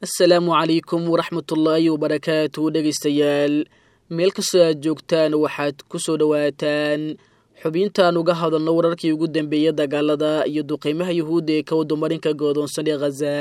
asalaamu calaykum waraxmatullaahi wabarakaatu dhegaystayaal meel kastoo aad joogtaan waxaad ku soo dhowaataan xubintaan uga hadalno wararkii ugu dambeeyey dagaalada iyo duqeymaha yuhuudda ee ka wadumarinka goodoonsan ee khaza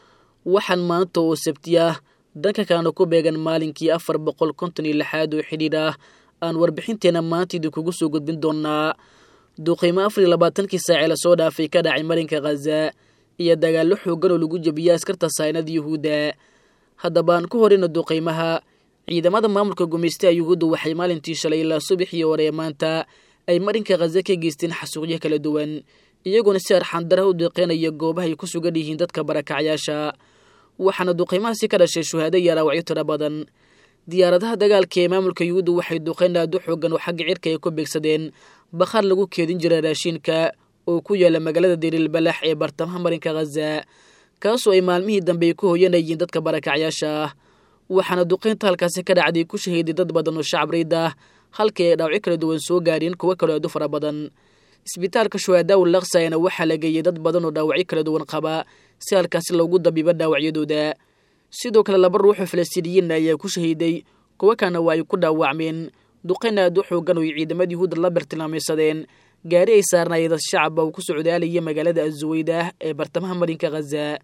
waxaan maanta oo sabti ah dhanka kalena ku beegan maalinkii afar boqol konton iyo lixaad oo xidhiidh ah aan warbixinteena maanta idinkugu soo gudbin doonaa duqeymo afar iyo labaatankii saacee lasoo dhaafay ka dhacay marinka khaza iyo dagaallo xoogan oo lagu jebiyey askarta saynada yuhuudda haddaba aan ku horeyna duqeymaha ciidamada maamulka gumaystaha yuhuudda waxay maalintii shalay ilaa subaxii hore ee maanta ay marinka khaza ka geysteen xasuuqyo kala duwan iyagoona si arxandaraha u deeqeynaya goobahay ku sugan yihiin dadka barakacyaasha waxaana duqeymahaasi ka dhashay shuhaado iyo araawacyo tiro badan diyaaradaha dagaalka ee maamulka yuhuudda waxay duqeyn aadu xoogan oo xagga cirka ay ku beegsadeen bakhaar lagu keedin jiray raashiinka oo ku yaala magaalada dariilbalax ee bartamaha marinka khaza kaasoo ay maalmihii dambe ay ku hoyanayeen dadka barakacyaasha ah waxaana duqeynta halkaasi ka dhacday ku shahiiday dad badan oo shacab riid ah halkii ay dhaawacyo kala duwan soo gaareen kuwo kaloo aadu fara badan isbitaalka shuhadaaw laksayana waxaa la geeyey dad badan oo dhaawacyo kala duwan qaba si halkaasi loogu dabiibo dhaawacyadooda sidoo kale laba ruuxoo falastiiniyiinna ayaa ku shahiiday kuwo kalena waa ay ku dhaawacmeen duqeyn aad u xoogan oo ay ciidamada yuhuudda la bartilmaamaysadeen gaari ay saarnaayeen dad shacaba uu ku socdaalaya magaalada azuweydah ee bartamaha marinka khaza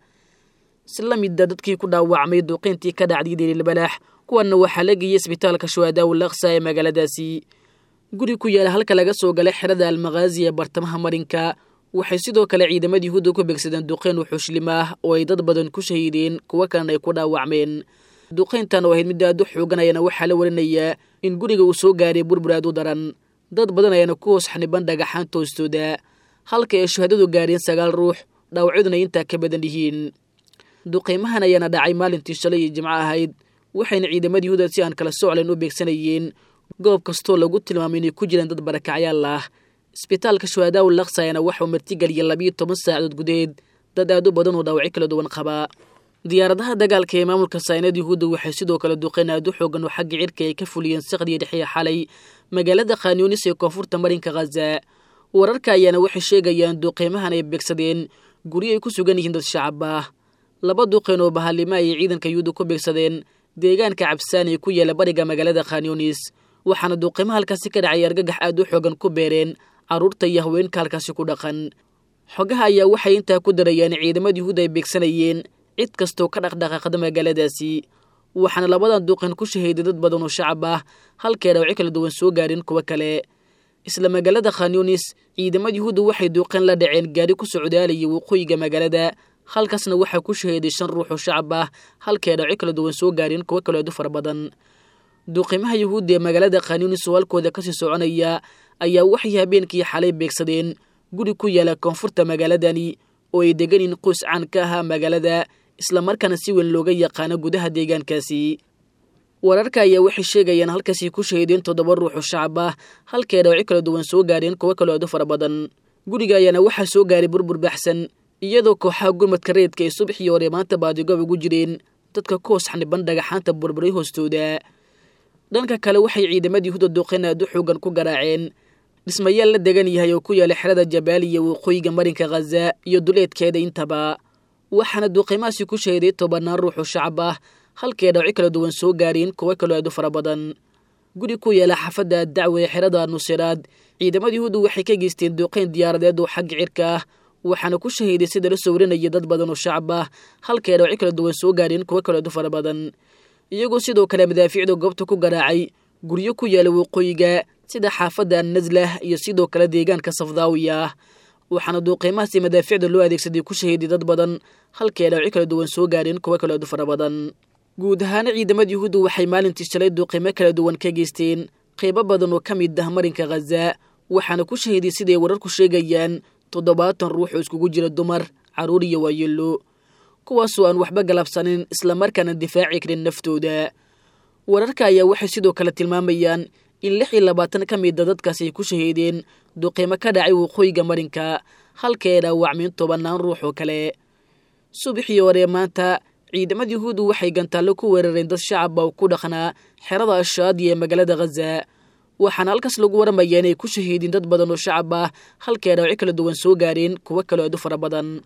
si la mida dadkii ku dhaawacmay duqeyntii ka dhacday daliilbalaax kuwanna waxaa la geeyey isbitaalka shuhadaaw laksa ee magaaladaasi guri ku yaala halka laga soo galay xerada almakhaazi ee bartamaha marinka waxay sidoo kale ciidamada yuhuudda ku beegsadeen duqeyn wuxuushlim ah oo ay dad badan ku shahiideen kuwo kalena ay ku dhaawacmeen duqeyntan oo ahayd mid aad u xoogan ayaana waxaa la warinayaa in guriga uu soo gaaray burbur aad u daran dad badan ayaana ku hoos xaniban dhagaxaan toostooda halka ay shuhadadu gaareen sagaal ruux dhaawacyaduna intaa ka badan yihiin duqeymahan ayaana dhacay maalintii shalay iyo jimco ahayd waxayna ciidamada yuhuuda si aan kala soclayn u beegsanayeen goob kastoo lagu tilmaamay inay ku jiraan dad barakacyaal ah isbitaalka shuhadaaw laksayana waxauu martigeliyay labiyo toban saacadood gudaheed dad aad u badan oo dhaawacyo kala duwan qabaa diyaaradaha dagaalka ee maamulka saynad yuhuudda waxay sidoo kale duqeyn aad u xoogan oo xagga cirka ay ka fuliyeen saqdiya dhexiya xalay magaalada khanyunis ee koonfurta marinka khaza wararka ayaana waxay sheegayaan duqeymahan ay beegsadeen guryo ay ku sugan yihiin dad shacab ah laba duqeyn oo bahalimo ayay ciidanka yuhuudda ku beegsadeen deegaanka cabsaan ee ku yaala bariga magaalada khanyunis waxaana duqeymaha halkaasi ka dhacay argagax aad u xoogan ku beereen carruurta iyo haweenka halkaasi ku dhaqan xogaha ayaa waxay intaa ku darayaan ciidamada yuhuudda ay beegsanayeen cid kastoo ka dhaqdhaqaaqda magaaladaasi waxaana labadan duqeyn ku shahiiday dad badan oo shacab ah halkay dhaawacyo kala duwan soo gaareen kuwo kale isla magaalada khanyunis ciidamada yuhuudda waxay duuqeyn la dhaceen gaari ku socdaalayay waqooyiga magaalada halkaasna waxaa ku shahiiday shan ruux oo shacab ah halkay dhaawacyo kala duwan soo gaareen kuwo kaloo aad u fara badan duuqimaha yuhuudda ee magaalada khanyunis oo halkooda kasii soconaya ayaa waxay habeenkii xalay beegsadeen guri ku yaala koonfurta magaaladani oo ay deganiin qoys caan ka ahaa magaalada islamarkaana si weyn looga yaqaano gudaha deegaankaasi wararka ayaa waxay sheegayaan halkaasay ku shahiideen toddoba ruux oo shacab ah halkay dhaawacyo kala duwan soo gaareen kuwo kaloo aad u fara badan guriga ayaana waxaa soo gaaray burbur baxsan iyadoo kooxaha gurmadka reedka ay subaxii hore maanta baadigob ugu jireen dadka ku hoos xaniban dhagaxaanta burburay hoostooda dhanka kale waxay ciidamada yuhuudda duqeyn aad u xoogan ku garaaceen dhismayaal la degan yahay oo ku yaala xerada jabaaliya waqooyiga marinka khaza iyo duleedkeeda intaba waxaana duqeymahaasi ku shahiday tobanaan ruux oo shacab ah halkay dhaawacyo kala duwan soo gaareen kuwo kaloo aad u fara badan guri ku yaala xaafadda dacwa ee xerada nusiraad ciidamada yuhuudda waxay ka geysteen duqeyn diyaaradeed oo xagga cirka ah waxaana ku shahiiday sida la soo warinaya dad badan oo shacab ah halkay dhaawacyo kala duwan soo gaareen kuwo kaloo aad u fara badan iyagoo sidoo kale madaafiicda goobta ku garaacay guryo ku yaala waqooyiga sida xaafadda annaslah iyo sidoo kale deegaanka safdaawiya ah waxaana duuqeymahaasi madaaficda loo adeegsaday ku shahiiday dad badan halkay dhaawacyo kala duwan soo gaareen kuwo kaloo aad u fara badan guud ahaana ciidamada yuhuudda waxay maalintii shalay duuqeymo kala duwan ka geysteen qeybo badan oo ka mid ah marinka khaza waxaana ku shahiiday siday wararku sheegayaan toddobaatan ruux oo iskugu jira dumar carruur iyo waayeelo kuwaasoo aan waxba galabsanin islamarkaana difaaci karin naftooda wararka ayaa waxay sidoo kale tilmaamayaan in lix iyo labaatan ka mida dadkaasi ay ku shahiideen duqeymo ka dhacay waqooyiga marinka halkay dhaawacmeen tobannaan ruux oo kale subaxii hore maanta ciidamada yuhuuddu waxay gantaallo ku weerareen dad shacaba oo ku dhaqnaa xerada ashaadiya ee magaalada khaza waxaana halkaas lagu waramayaa inay ku shahiideen dad badan oo shacab ah halkay dhaawacyo kala duwan soo gaareen kuwo kaloo aad u fara badan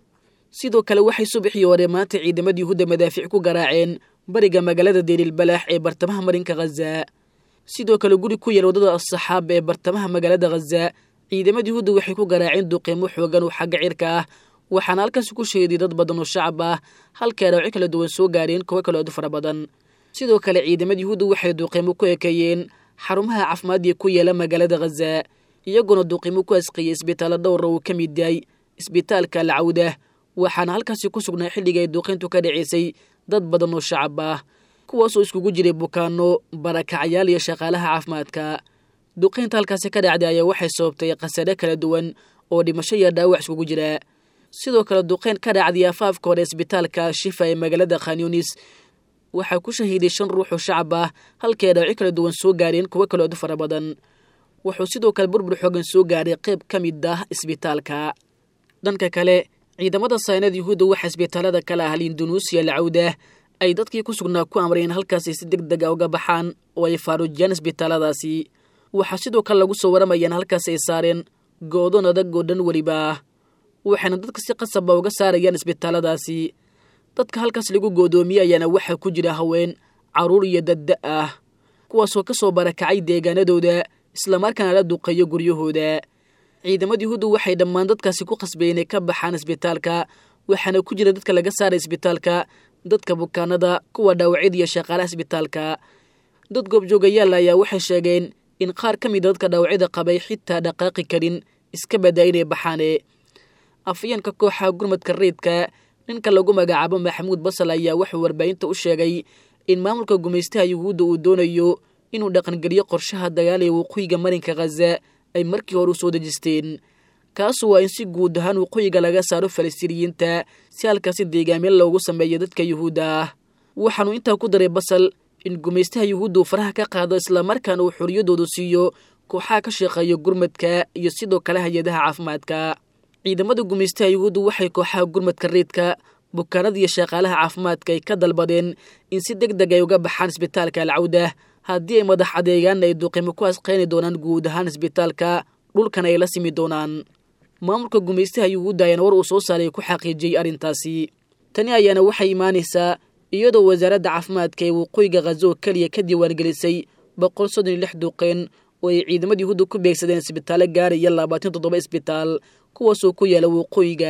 sidoo kale waxay subaxii hore maanta ciidamada yuhuudda madaafiic ku garaaceen bariga magaalada deeriilbalaax ee bartamaha marinka khaza sidoo kale guri ku yael waddada asaxaab ee bartamaha magaalada khaza ciidamada yuhuudda waxay ku garaaceen duqiimo xoogan oo xagga cirka ah waxaana halkaasi ku sheeday dad badan oo shacab ah halkay dhaawacyo kala duwan soo gaareen kuwo kale aad u fara badan sidoo kale ciidamada yuhuudda waxay duqiimo ku ekeeyeen xarumaha caafimaadii ku yaela magaalada khaza iyagoona duqiimo ku asqiyey isbitaallo dhowra uu ka mid yahay isbitaalka alcawdah waxaana halkaasi ku sugnaa xilliga ay duuqiintu ka dhaceysay dad badan oo shacab ah kuwaasoo iskugu jiray bukaano barakacayaal iyo shaqaalaha caafimaadka duqiinta halkaasi ka dhacday ayaa waxay sababtay khasare kala duwan oo dhimasho iyo dhaawac iskugu jira sidoo kale duqeyn ka dhacday afaafka hore isbitaalka shifa ee magaalada khanyunis waxaa ku shahiiday shan ruux oo shacab ah halkii ay dhaawacyo kala duwan soo gaareen kuwo kaloo aad u fara badan wuxuu sidoo kale burbur xoogan soo gaaray qayb ka mid ah isbitaalka dhanka kale ciidamada saynada yuhuudda waxaa isbitaalada kala ah lindonuusiya lacawdah ay dadkii ku sugnaa ku amreen halkaasi si deg deg a uga baxaan oo ay faaruujiyaan isbitaaladaasi waxaa sidoo kale lagu soo waramayaan halkaas ay saareen go'doon adag oo dhan weliba ah waxayna dadka si qasaba uga saarayaan isbitaaladaasi dadka halkaas lagu go'doomiyey ayaana waxaa ku jira haween carruur iyo dadda ah kuwaasoo ka soo barakacay deegaanadooda islamarkaana la duqeeyo guryahooda ciidamada yuhuuddu waxay dhammaan dadkaasi ku qasbeen inay ka baxaan isbitaalka waxaana ku jira dadka laga saaray isbitaalka dadka bukaanada kuwa dhaawacyada iyo shaqaalaha isbitaalka dad goobjoogayaal ayaa waxay sheegeen in qaar ka mida dadka dhaawacyada qabay xitaa dhaqaaqi karin iska badaa inay baxaane afayeenka kooxa gurmadka reydka ninka lagu magacaabo maxamuud basal ayaa wuxuu warbaahinta u sheegay in maamulka gumaystaha yuhuudda uu doonayo inuu dhaqangeliyo qorshaha dagaal ee waqooyiga marinka khaza ay markii hore u soo dejisteen kaasu waa in si guud ahaan waqooyiga laga saaro falastiiniyiinta si halkaasi deegaameen loogu sameeyo dadka yuhuudda ah waxaanu intaa ku daray basal in gumaystaha yuhuudda uu faraha ka qaado islamarkaana uu xoriyadoodu siiyo kooxaha ka shaqeeya gurmadka iyo sidoo kale hay-adaha caafimaadka ciidamada gumaystaha yuhuuddu waxay kooxaha gurmadka reedka bukaanada iyo shaqaalaha caafimaadka ay ka dalbadeen in si deg deg ay uga baxaan isbitaalka alcawdah haddii ay madax adeegaanna ay duqimo ku asqayni doonaan guud ahaan isbitaalka dhulkana ay la simi doonaan maamulka gumaystaha yuhuudda ayaana war uu soo saaray ku xaqiijiyey arrintaasi tani ayaana waxay imaanaysaa iyadoo wasaaradda caafimaadka ee waqooyiga khazo oo keliya ka diiwaangelisay boqol soddon iyo lix duqeen oo ay ciidamada yuhuudda ku beegsadeen isbitaallo gaaraya labaatan toddoba isbitaal kuwaasoo ku yaala waqooyiga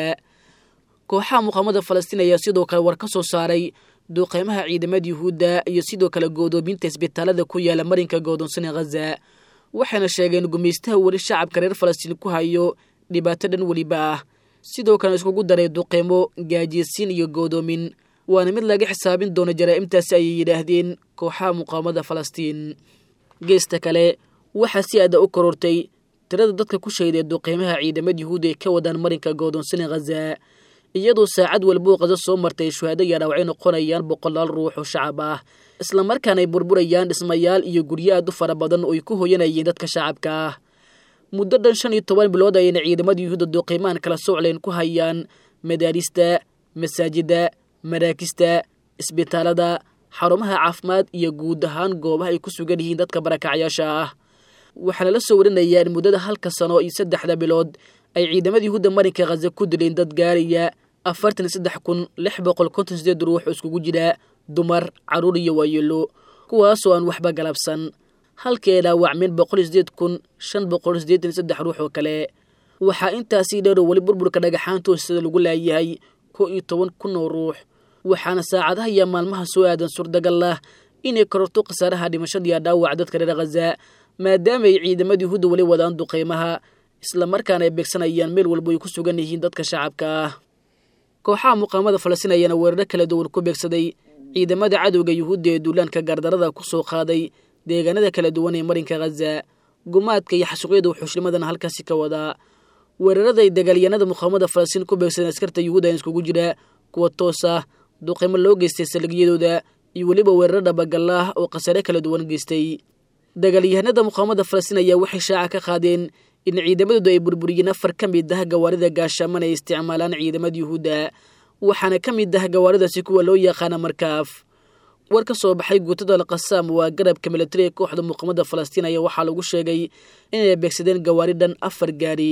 kooxaha muqaamada falastiin ayaa sidoo kale war ka soo saaray duqeymaha ciidamada yuhuudda iyo sidoo kale goodoominta isbitaalada ku yaala marinka goodoonsane khaza waxayna sheegeen gumaystaha weli shacabka reer falastiin ku hayo dhibaato dhan weliba ah sidoo kale iskugu daray duqeymo gaajiysiin iyo goodoomin waana mid laga xisaabin doono jaraa'imtaasi ayay yidhaahdeen kooxaha muqaamada falastiin geesta kale waxaa si aada u korortay tirada dadka ku shayday duqeymaha ciidamada yuhuudda ay ka wadaan marinka goodoonsane khaza iyadoo saacad walba oo qaso soo martay shuhaado iyo dhaawacay noqonayaan boqolaal ruux oo shacab ah islamarkaana ay burburayaan dhismayaal iyo guryo aad u fara badan oo ay ku hoyanayeen dadka shacabka ah muddo dhan shan iyo toban bilood ayayna ciidamada yuhuudda duqeymahan kala socleen ku hayaan madaarista masaajidda maraakista isbitaalada xarumaha caafimaad iyo guud ahaan goobaha ay ku sugan yihiin dadka barakacyaasha ah waxaana la soo warinayaa in muddada halka sano iyo saddexda bilood ay ciidamada yuhuudda marinka khaza ku dileen dad gaaraya afartan iyo saddex kun lix boqol konton sideed ruux oo iskugu jira dumar carruur iyo waayeelo kuwaasoo aan waxba galabsan halkii ay dhaawacmeen boqol iyo sideed kun shan boqol sideetan iyo saddex ruux oo kale waxaa intaasii dheer oo weli burburka dhagaxaanta hoostada lagu laayahay kow iyo toban kun oo ruux waxaana saacadaha iyo maalmaha soo aadan suurtagal ah inay kororto khasaaraha dhimashada iyo dhaawac dadka reer khaza maadaama ay ciidamada yuhuudda weli wadaan duqeymaha islamarkaana ay beegsanayaan meel walba ay ku sugan yihiin dadka shacabka ah kooxaha muqaamada falastiin ayaana weeraro kala duwan ku beegsaday ciidamada cadowga yuhuudda ee duulaanka gardarada ku soo qaaday deegaanada kala duwan ee marinka khaza gumaadka iyo xasuuqyada wuxuushnimadana halkaasi ka wadaa weerarada ay dagaalyanada muqaamada falastiin ku beegsadeen askarta yuhuudda iskugu jira kuwa toos ah duqeymo loo geystay saligyadooda iyo weliba weeraro dhabagallah oo khasaare kala duwan geystay dagaalyahanada muqaamada falastiin ayaa waxay shaaca ka qaadeen in ciidamadoodu ay burburiyeen afar ka mid ah gawaarida gaashaaman ay isticmaalaan ciidamada yuhuudda waxaana ka mid ah gawaaridaasi kuwa loo yaqaana markaaf war ka soo baxay guutada alqasaam waa garabka militariga kooxda muqaamada falastiin ayaa waxaa lagu sheegay inay beegsadeen gawaari dhan afar gaari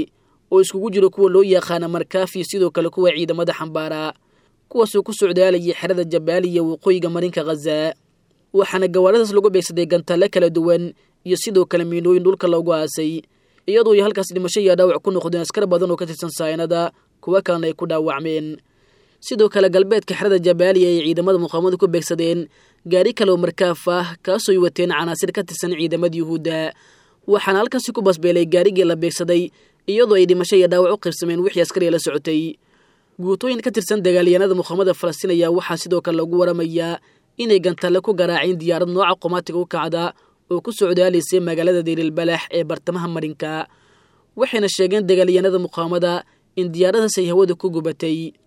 oo iskugu jiro kuwa loo yaqaana markaafi sidoo kale kuwa ciidamada xambaara kuwaasoo ku socdaalayay xerada jabaaliya waqooyiga marinka khaza waxaana gawaaradaas lagu beegsaday gantalle kala duwan iyo sidoo kale miinooyin dhulka loogu aasay iyadoo ay halkaas dhimasho iyo dhaawac ku noqdeen askar badan oo ka tirsan saynada kuwa kalena ay ku dhaawacmeen sidoo kale galbeedka xerada jabaaliya ay ciidamada muqaamadu ku beegsadeen gaari kaleoo markaaf ah kaasooy wateen canaasir ka tirsan ciidamada yuhuudda waxaana halkaasi ku basbeelay gaarigii la beegsaday iyadoo ay dhimasho iyo dhaawac u qiibsameen wixii askariya la socotay guutooyin ka tirsan dagaalyahanada muqaamada falastiin ayaa waxaa sidoo kale lagu waramayaa inay gantalle ku garaaceen diyaarad nooca qomaatiga u kacda oo ku socdaalaysay magaalada deylilbalax ee bartamaha marinka waxayna sheegeen dagaalyahanada muqaamada in diyaaradaas ay hawada ku gubatay